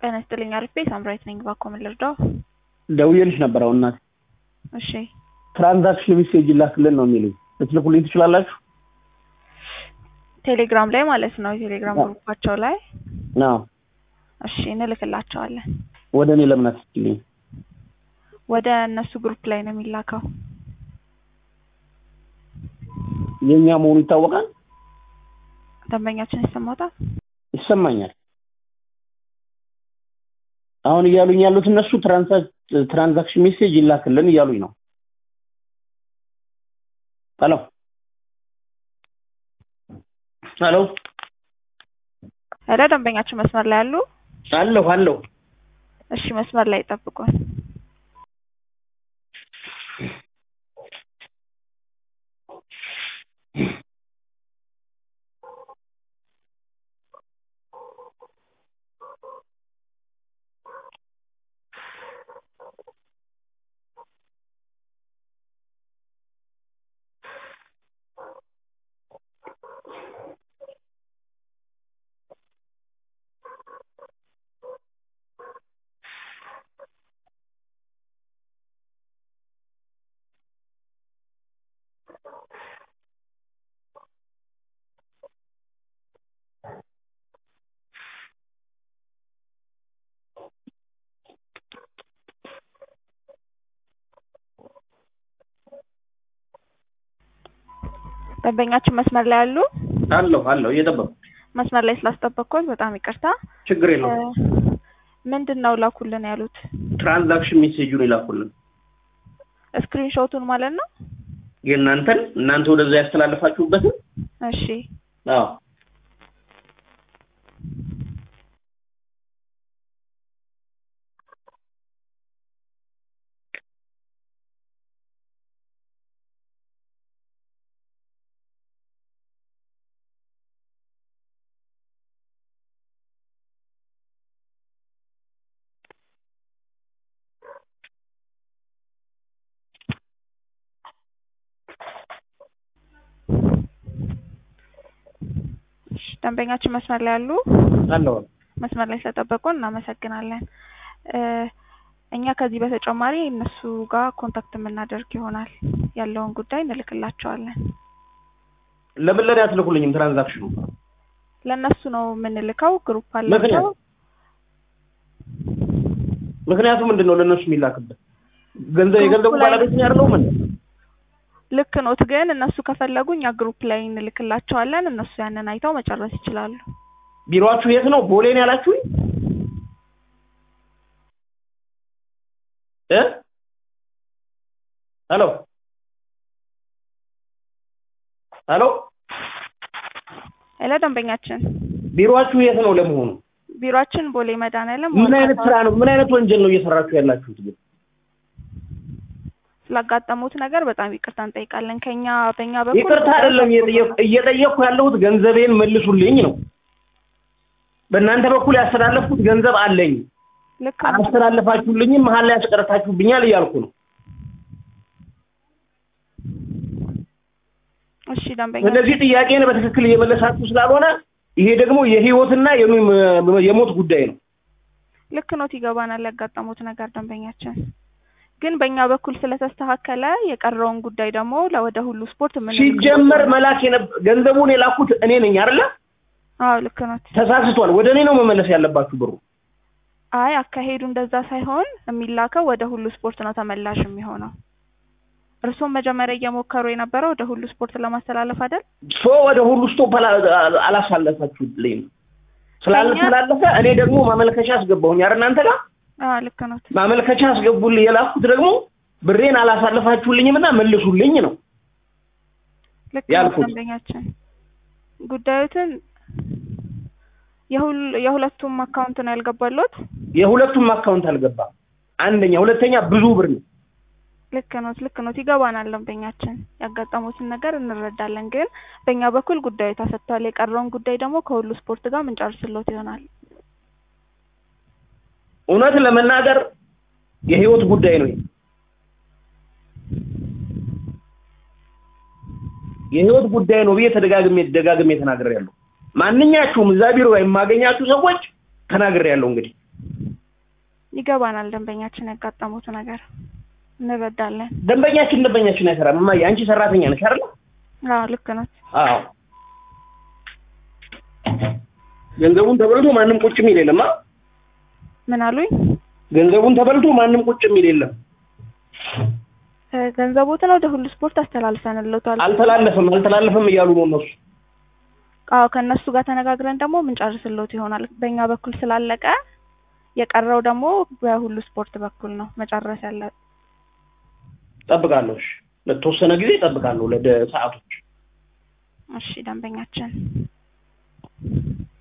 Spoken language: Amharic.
ጤና ይስጥልኝ አሪፍ ሳምራዊት ነኝ። እባክዎ ምን ልርዳው? ደውዬልሽ ነበር አሁን እናቴ። እሺ ትራንዛክሽን ሜሴጅ ይላክልን ነው የሚሉኝ። ልትልኩልኝ ትችላላችሁ? ቴሌግራም ላይ ማለት ነው። የቴሌግራም አዎ። ግሩፓቸው ላይ አዎ። እሺ እንልክላቸዋለን። ወደ እኔ ለምን አትልኝ? ወደ እነሱ ግሩፕ ላይ ነው የሚላከው። የእኛ መሆኑ ይታወቃል? ደንበኛችን ይሰማታል? ይሰማኛል። አሁን እያሉኝ ያሉት እነሱ ትራንሳ- ትራንዛክሽን ሜሴጅ ይላክልን እያሉኝ ነው። ሄሎ ሄሎ ሄሎ ደንበኛችን መስመር ላይ አሉ? አለሁ አለሁ። እሺ መስመር ላይ ይጠብቁን። ደንበኛችን መስመር ላይ አሉ? አለሁ አለሁ እየጠበቁ መስመር ላይ ስላስጠበቅኩት በጣም ይቅርታ። ችግር የለውም። እ፣ ምንድን ነው ላኩልን ያሉት? ትራንዛክሽን ሜሴጁን ይላኩልን ስክሪንሾቱን ማለት ነው? የእናንተን እናንተ ወደዛ ያስተላለፋችሁበትን እሺ አዎ እሺ፣ ደንበኛችን መስመር ላይ አሉ? አለሁ መስመር ላይ ስለጠበቁን እናመሰግናለን። እ፣ እኛ ከዚህ በተጨማሪ እነሱ ጋር ኮንታክት የምናደርግ ይሆናል። ያለውን ጉዳይ እንልክላቸዋለን። ለምን ለኔ አትልኩልኝም ትራንዛክሽኑ? ለእነሱ ነው የምንልከው። ግሩፕ አላቸው። ምክንያት ምክንያቱ ምንድን ነው? ለእነሱ የሚላክበት ገንዘብ የገንዘቡ ግሩፕ ላይ- ባለቤት ነው ያለው ምን ልክ ኖት፣ ግን እነሱ ከፈለጉ እኛ ግሩፕ ላይ እንልክላቸዋለን። እነሱ ያንን አይተው መጨረስ ይችላሉ። ቢሮአችሁ የት ነው? ቦሌ ነው ያላችሁኝ? እ ሄሎ ሄሎ ሄሎ ደንበኛችን፣ ቢሮአችሁ የት ነው ለመሆኑ? ቢሮአችን ቦሌ መድኃኒዓለም ምን አይነት ዋና ስራ ነው? ምን አይነት ወንጀል ነው እየሰራችሁ ያላችሁት? ግን ስላጋጠሙት ነገር በጣም ይቅርታ እንጠይቃለን። ከኛ በእኛ በኩል ይቅርታ አይደለም እየጠየኩ እየጠየኩ ያለሁት ገንዘቤን መልሱልኝ ነው። በእናንተ በኩል ያስተላለፍኩት ገንዘብ አለኝ። ልክ ነው። አላስተላለፋችሁልኝም፣ መሀል ላይ ያስቀረታችሁብኛል እያልኩ ነው። እሺ ደንበኛ ስለዚህ ጥያቄን በትክክል እየመለሳችሁ ስላልሆነ ይሄ ደግሞ የህይወትና የሚ- የሞት ጉዳይ ነው። ልክ ኖት፣ ይገባናል ያጋጠሙት ነገር ደንበኛችን። ግን በእኛ በኩል ስለተስተካከለ የቀረውን ጉዳይ ደግሞ ለወደ ሁሉ ስፖርት ምን ሲጀመር መላክ የነብ- ገንዘቡን የላኩት እኔ ነኝ አይደለ? አዎ ልክ ኖት። ተሳስቷል። ወደ እኔ ነው መመለስ ያለባችሁ ብሩ። አይ አካሄዱ እንደዛ ሳይሆን የሚላከው ወደ ሁሉ ስፖርት ነው ተመላሽ የሚሆነው። እርስዎም መጀመሪያ እየሞከሩ የነበረው ወደ ሁሉ ስፖርት ለማስተላለፍ አይደል? ሶ ወደ ሁሉ ስቶፕ አላ- አላሳለፋችሁልኝ ስላልተላለፈ እኔ ደግሞ ማመልከቻ አስገባሁኝ አይደል እናንተ ጋር አዎ ልክ ኖት። ማመልከቻ አስገቡልኝ የላኩት ደግሞ ብሬን አላሳለፋችሁልኝም እና መልሱልኝ ነው ልክ ኖት ያልኩት። ደንበኛችን። ጉዳዩትን የሁል- የሁለቱም አካውንት ነው ያልገባሎት? የሁለቱም አካውንት አልገባም አንደኛ ሁለተኛ ብዙ ብር ነው ልክ ኖት ልክ ኖት ይገባናል ደንበኛችን ያጋጠሙትን ነገር እንረዳለን ግን በእኛ በኩል ጉዳዩ ተሰጥቷል የቀረውን ጉዳይ ደግሞ ከሁሉ ስፖርት ጋር ምንጨርስሎት ይሆናል እውነት ለመናገር የህይወት ጉዳይ ነው ይሄ። የህይወት ጉዳይ ነው ብዬ ተደጋግሜ ደጋግሜ ተናግሬያለሁ ማንኛችሁም እዛ ቢሮ የማገኛችሁ ሰዎች ተናግሬያለሁ እንግዲህ ይገባናል ደንበኛችን ያጋጠሙት ነገር እንረዳለን። ደንበኛችን ደንበኛችን አይሰራም። እማዬ አንቺ ሰራተኛ ነሽ አይደል? አዎ ልክ ነው። አዎ ገንዘቡን ተበልቶ ማንም ቁጭ የሚል የለም። አ ምን አሉኝ? ገንዘቡን ተበልቶ ማንም ቁጭ የሚል የለም። እ፣ ገንዘቦትን ወደ ሁሉ ስፖርት አስተላልፈንልዎታል። አልተላለፈም አልተላለፈም እያሉ ነው እነሱ። አዎ ከእነሱ ጋር ተነጋግረን ደግሞ ምንጨርስልዎት ይሆናል። በእኛ በኩል ስላለቀ የቀረው ደግሞ በሁሉ ስፖርት በኩል ነው መጨረስ ያለ ጠብቃለሁ። እሺ ለተወሰነ ጊዜ ጠብቃለሁ ለደ ሰዓቶች እሺ ደንበኛችን